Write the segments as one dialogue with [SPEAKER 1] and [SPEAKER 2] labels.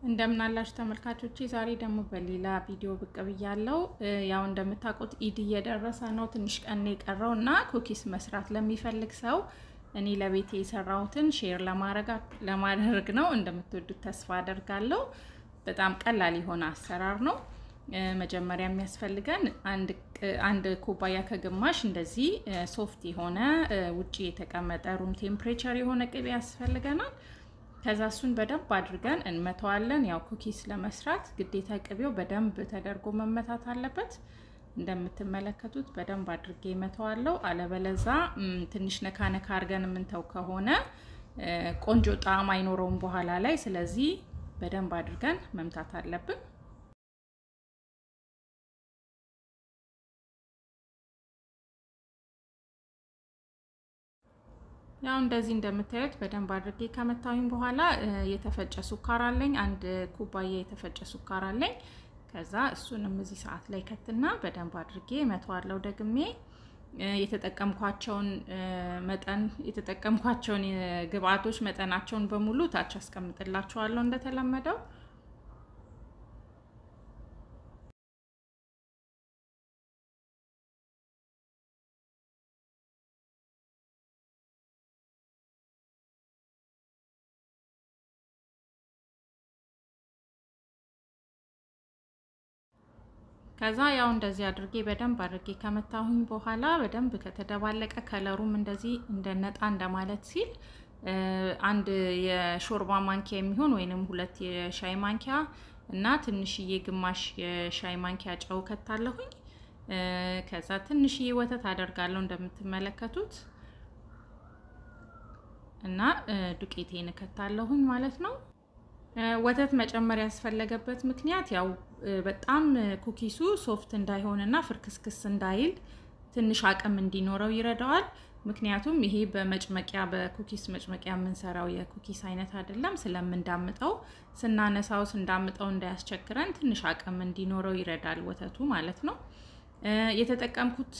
[SPEAKER 1] እንደምናላችሁ ተመልካቾቼ ዛሬ ደግሞ በሌላ ቪዲዮ ብቅ ብያለሁ። ያው እንደምታውቁት ኢድ እየደረሰ ነው። ትንሽ ቀን የቀረው እና ኩኪስ መስራት ለሚፈልግ ሰው እኔ ለቤቴ የሰራሁትን ሼር ለማድረግ ነው። እንደምትወዱት ተስፋ አደርጋለሁ። በጣም ቀላል የሆነ አሰራር ነው። መጀመሪያ የሚያስፈልገን አንድ ኩባያ ከግማሽ እንደዚህ ሶፍት የሆነ ውጭ የተቀመጠ ሩም ቴምፕሬቸር የሆነ ቅቤ ያስፈልገናል። ከዛ እሱን በደንብ አድርገን እንመተዋለን። ያው ኩኪስ ለመስራት ግዴታ ቅቤው በደንብ ተደርጎ መመታት አለበት። እንደምትመለከቱት በደንብ አድርጌ መተዋለው። አለበለዛ ትንሽ ነካ ነካ አድርገን የምንተው ከሆነ ቆንጆ ጣዕም አይኖረውም በኋላ ላይ። ስለዚህ በደንብ አድርገን መምታት አለብን። ያው እንደዚህ እንደምታዩት በደንብ አድርጌ ከመታሁኝ በኋላ የተፈጨ ሱካር አለኝ። አንድ ኩባያ የተፈጨ ሱካር አለኝ። ከዛ እሱንም እዚህ ሰዓት ላይ ከትና በደንብ አድርጌ መተዋለው። ደግሜ የተጠቀምኳቸውን መጠን የተጠቀምኳቸውን ግብአቶች መጠናቸውን በሙሉ ታች አስቀምጥላችኋለሁ እንደተለመደው ከዛ ያው እንደዚህ አድርጌ በደንብ አድርጌ ከመታሁኝ በኋላ በደንብ ከተደባለቀ ከለሩም እንደዚህ እንደነጣ እንደማለት ሲል አንድ የሾርባ ማንኪያ የሚሆን ወይንም ሁለት የሻይ ማንኪያ እና ትንሽዬ ግማሽ የሻይ ማንኪያ ጨው ከታለሁኝ። ከዛ ትንሽዬ ወተት አደርጋለሁ እንደምትመለከቱት እና ዱቄቴን እከታለሁኝ ማለት ነው። ወተት መጨመር ያስፈለገበት ምክንያት ያው በጣም ኩኪሱ ሶፍት እንዳይሆንና ፍርክስክስ እንዳይል ትንሽ አቅም እንዲኖረው ይረዳዋል። ምክንያቱም ይሄ በመጭመቂያ በኩኪስ መጭመቂያ የምንሰራው የኩኪስ አይነት አይደለም። ስለምንዳምጠው ስናነሳው ስንዳምጠው እንዳያስቸግረን ትንሽ አቅም እንዲኖረው ይረዳል ወተቱ ማለት ነው። የተጠቀምኩት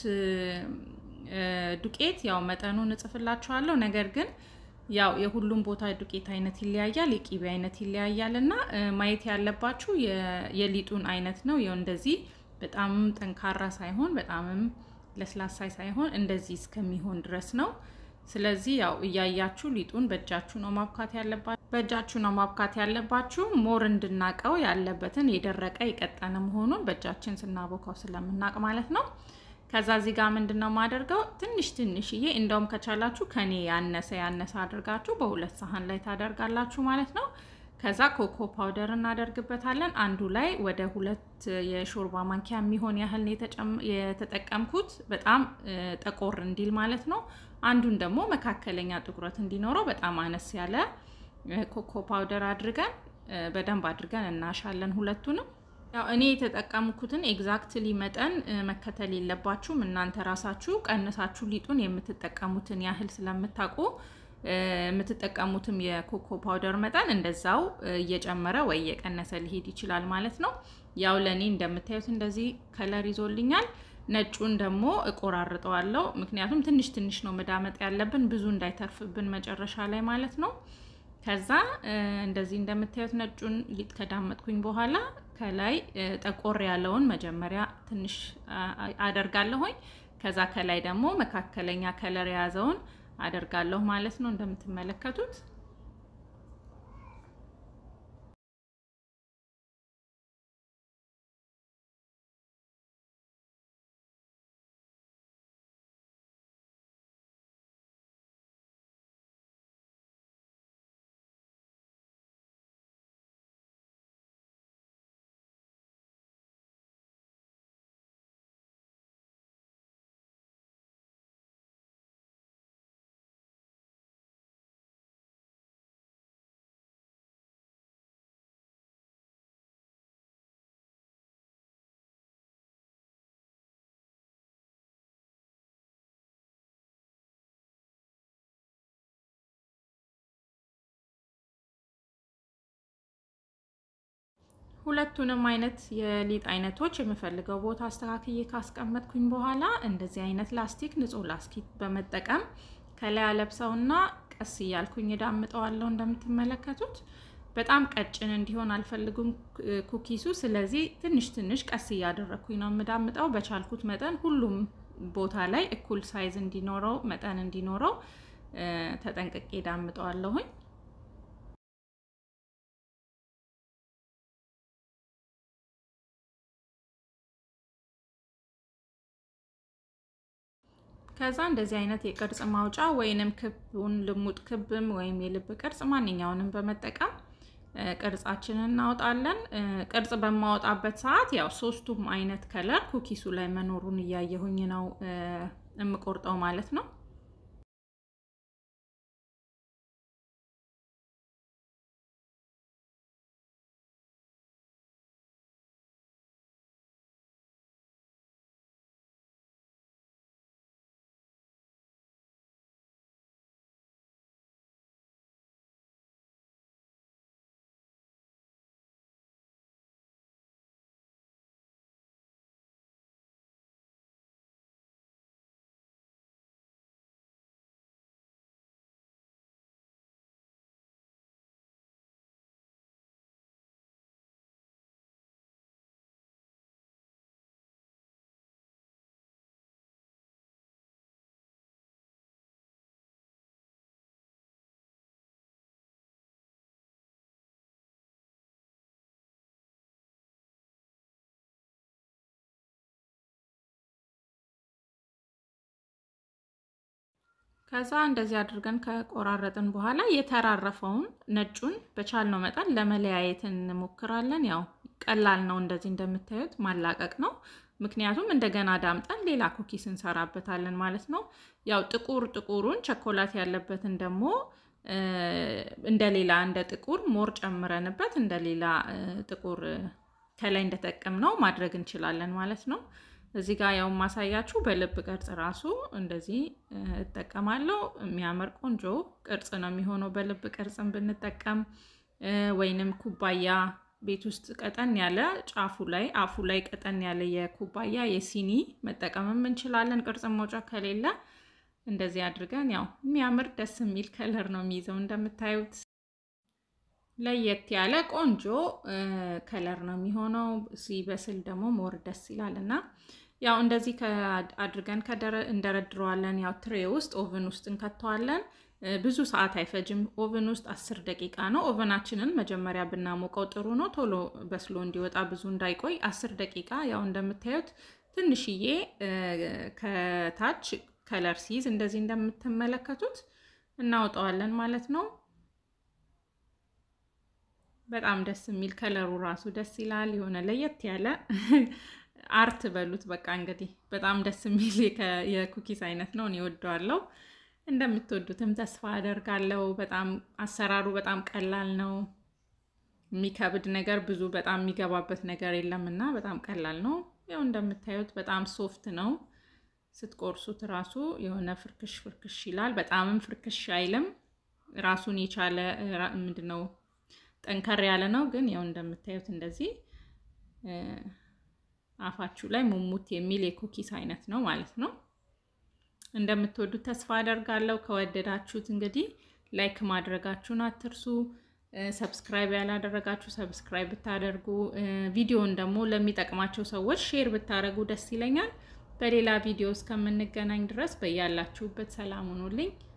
[SPEAKER 1] ዱቄት ያው መጠኑን እጽፍላችኋለሁ ነገር ግን ያው የሁሉም ቦታ ዱቄት አይነት ይለያያል፣ የቂቤ አይነት ይለያያል እና ማየት ያለባችሁ የሊጡን አይነት ነው። ይኸው እንደዚህ በጣምም ጠንካራ ሳይሆን በጣምም ለስላሳ ሳይሆን እንደዚህ እስከሚሆን ድረስ ነው። ስለዚህ ያው እያያችሁ ሊጡን በእጃችሁ ነው ማብካት ያለባችሁ በእጃችሁ ነው ማብካት ያለባችሁ። ሞር እንድናቀው ያለበትን የደረቀ የቀጠነ መሆኑን በእጃችን ስናቦካው ስለምናቅ ማለት ነው። ከዛ እዚህ ጋር ምንድን ነው የማደርገው ትንሽ ትንሽዬ እንደውም ከቻላችሁ ከኔ ያነሰ ያነሰ አድርጋችሁ በሁለት ሳህን ላይ ታደርጋላችሁ ማለት ነው። ከዛ ኮኮ ፓውደር እናደርግበታለን። አንዱ ላይ ወደ ሁለት የሾርባ ማንኪያ የሚሆን ያህል የተጠቀምኩት በጣም ጠቆር እንዲል ማለት ነው። አንዱን ደግሞ መካከለኛ ጥቁረት እንዲኖረው በጣም አነስ ያለ ኮኮ ፓውደር አድርገን በደንብ አድርገን እናሻለን ሁለቱንም። ያው እኔ የተጠቀምኩትን ኤግዛክትሊ መጠን መከተል የለባችሁም እናንተ ራሳችሁ ቀንሳችሁ ሊጡን የምትጠቀሙትን ያህል ስለምታውቁ የምትጠቀሙትም የኮኮ ፓውደር መጠን እንደዛው እየጨመረ ወይ እየቀነሰ ሊሄድ ይችላል ማለት ነው። ያው ለእኔ እንደምታዩት እንደዚህ ከለር ይዞልኛል። ነጩን ደግሞ እቆራርጠዋለሁ፣ ምክንያቱም ትንሽ ትንሽ ነው መዳመጥ ያለብን ብዙ እንዳይተርፍብን መጨረሻ ላይ ማለት ነው። ከዛ እንደዚህ እንደምታዩት ነጩን ሊጥ ከዳመጥኩኝ በኋላ ከላይ ጠቆር ያለውን መጀመሪያ ትንሽ አደርጋለሁኝ። ከዛ ከላይ ደግሞ መካከለኛ ከለር የያዘውን አደርጋለሁ ማለት ነው እንደምትመለከቱት። ሁለቱንም አይነት የሊጥ አይነቶች የምፈልገው ቦታ አስተካክዬ ካስቀመጥኩኝ በኋላ እንደዚህ አይነት ላስቲክ ንጹህ ላስቲክ በመጠቀም ከላይ አለብሰውና ቀስ እያልኩኝ እዳምጠዋለሁ እንደምትመለከቱት። በጣም ቀጭን እንዲሆን አልፈልጉም ኩኪሱ። ስለዚህ ትንሽ ትንሽ ቀስ እያደረግኩኝ ነው የምዳምጠው። በቻልኩት መጠን ሁሉም ቦታ ላይ እኩል ሳይዝ እንዲኖረው መጠን እንዲኖረው ተጠንቅቄ ዳምጠዋለሁኝ። ከዛ እንደዚህ አይነት የቅርጽ ማውጫ ወይንም ክቡን ልሙጥ ክብም ወይም የልብ ቅርጽ ማንኛውንም በመጠቀም ቅርጻችንን እናወጣለን። ቅርጽ በማወጣበት ሰዓት ያው ሶስቱም አይነት ከለር ኩኪሱ ላይ መኖሩን እያየሁኝ ነው የምቆርጠው ማለት ነው። ከዛ እንደዚህ አድርገን ከቆራረጥን በኋላ የተራረፈውን ነጩን በቻልነው መጠን ለመለያየት እንሞክራለን። ያው ቀላል ነው፣ እንደዚህ እንደምታዩት ማላቀቅ ነው። ምክንያቱም እንደገና ዳምጠን ሌላ ኩኪስ እንሰራበታለን ማለት ነው። ያው ጥቁር ጥቁሩን ቸኮላት ያለበትን ደግሞ እንደ ሌላ እንደ ጥቁር ሞር ጨምረንበት እንደ ሌላ ጥቁር ከላይ እንደጠቀምነው ማድረግ እንችላለን ማለት ነው። እዚህ ጋር ያው ማሳያችሁ በልብ ቅርጽ ራሱ እንደዚህ እጠቀማለሁ። የሚያምር ቆንጆ ቅርጽ ነው የሚሆነው በልብ ቅርጽን ብንጠቀም፣ ወይንም ኩባያ ቤት ውስጥ ቀጠን ያለ ጫፉ ላይ አፉ ላይ ቀጠን ያለ የኩባያ የሲኒ መጠቀምም እንችላለን። ቅርጽ መውጫ ከሌለ እንደዚህ አድርገን ያው የሚያምር ደስ የሚል ከለር ነው የሚይዘው እንደምታዩት ለየት ያለ ቆንጆ ከለር ነው የሚሆነው። ሲበስል ደግሞ ሞር ደስ ይላል እና ያው እንደዚህ አድርገን እንደረድረዋለን። ያው ትሬ ውስጥ ኦቨን ውስጥ እንከተዋለን። ብዙ ሰዓት አይፈጅም። ኦቨን ውስጥ አስር ደቂቃ ነው። ኦቨናችንን መጀመሪያ ብናሞቀው ጥሩ ነው፣ ቶሎ በስሎ እንዲወጣ ብዙ እንዳይቆይ። አስር ደቂቃ ያው እንደምታዩት ትንሽዬ ከታች ከለር ሲይዝ እንደዚህ እንደምትመለከቱት እናወጣዋለን ማለት ነው። በጣም ደስ የሚል ከለሩ ራሱ ደስ ይላል። የሆነ ለየት ያለ አርት በሉት በቃ እንግዲህ በጣም ደስ የሚል የኩኪስ አይነት ነው። እኔ እወደዋለሁ። እንደምትወዱትም ተስፋ አደርጋለሁ። በጣም አሰራሩ በጣም ቀላል ነው። የሚከብድ ነገር ብዙ በጣም የሚገባበት ነገር የለም እና በጣም ቀላል ነው። ያው እንደምታዩት በጣም ሶፍት ነው። ስትቆርሱት ራሱ የሆነ ፍርክሽ ፍርክሽ ይላል። በጣምም ፍርክሽ አይልም። ራሱን የቻለ ምንድን ነው ጠንከር ያለ ነው። ግን ያው እንደምታዩት እንደዚህ አፋችሁ ላይ ሙሙት የሚል የኩኪስ አይነት ነው ማለት ነው። እንደምትወዱት ተስፋ አደርጋለሁ። ከወደዳችሁት እንግዲህ ላይክ ማድረጋችሁን አትርሱ። ሰብስክራይብ ያላደረጋችሁ ሰብስክራይብ ብታደርጉ፣ ቪዲዮን ደግሞ ለሚጠቅማቸው ሰዎች ሼር ብታደርጉ ደስ ይለኛል። በሌላ ቪዲዮ እስከምንገናኝ ድረስ በያላችሁበት ሰላም ሁኑልኝ።